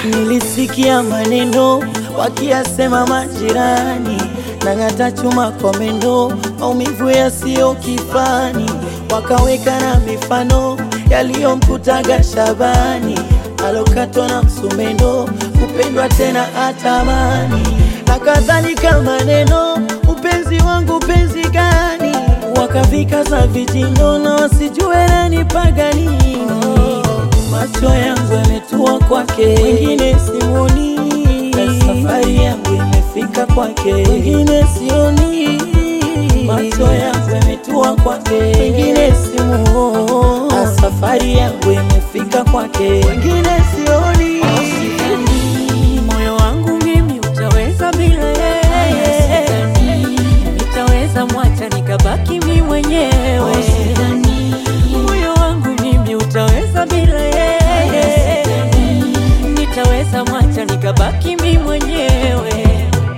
Nilisikia maneno wakiyasema majirani, nang'ata chuma kwa meno, maumivu yasiyo kifani, wakaweka na mifano yaliyomkutaga Shabani, alokatwa na msumeno, kupendwa tena atamani, na kadhalika maneno, upenzi wangu penzi gani, wakavika za vijino na wasijue nanipaga nini macho yangu yametua kwake, wengine simuoni, na safari yangu imefika kwake, wengine sioni. Macho yangu yametua kwake, wengine simuoni, na safari yangu imefika kwake, wengine sioni. Sidhani moyo wangu mimi utaweza bila yeye, nitaweza mwacha nikabaki mi mwenyewe. Moyo wangu mimi utaweza bila yeye, nitaweza mwacha nikabaki mi mwenyewe.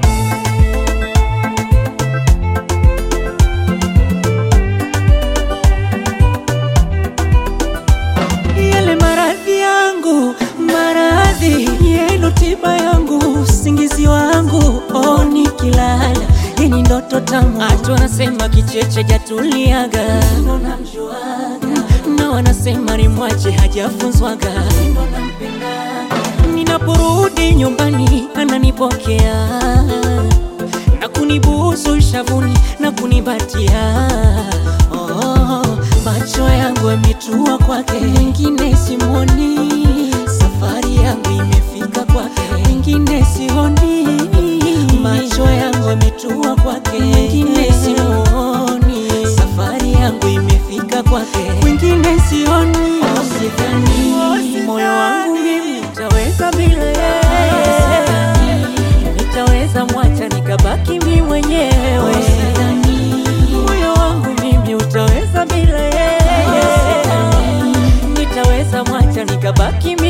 Yale maradhi yangu, maradhi yenu, tiba yangu, usingizi wangu, oh, nikilala yenye ndoto tamu. Watu wanasema kicheche jatuliaga, ndo namjuaga, na wanasema ni mwache hajafunzwaga, ndo nampendaga. Ninaporudi nyumbani ananipokea na kunibusu shavuni na kunibatia oh, macho yangu yametua kwake, wengine simoni. Safari yangu imefika kwake, wengine sioni. Macho yangu yametua kwake, wengine simoni. Safari yangu imefika kwake, wengine sioni. Sidhani moyo wangu mimi utaweza bila yeye nitaweza mwacha nikabaki mi mwenyewe. Moyo wangu mimi utaweza bila yeye, nitaweza mwacha nikabaki mi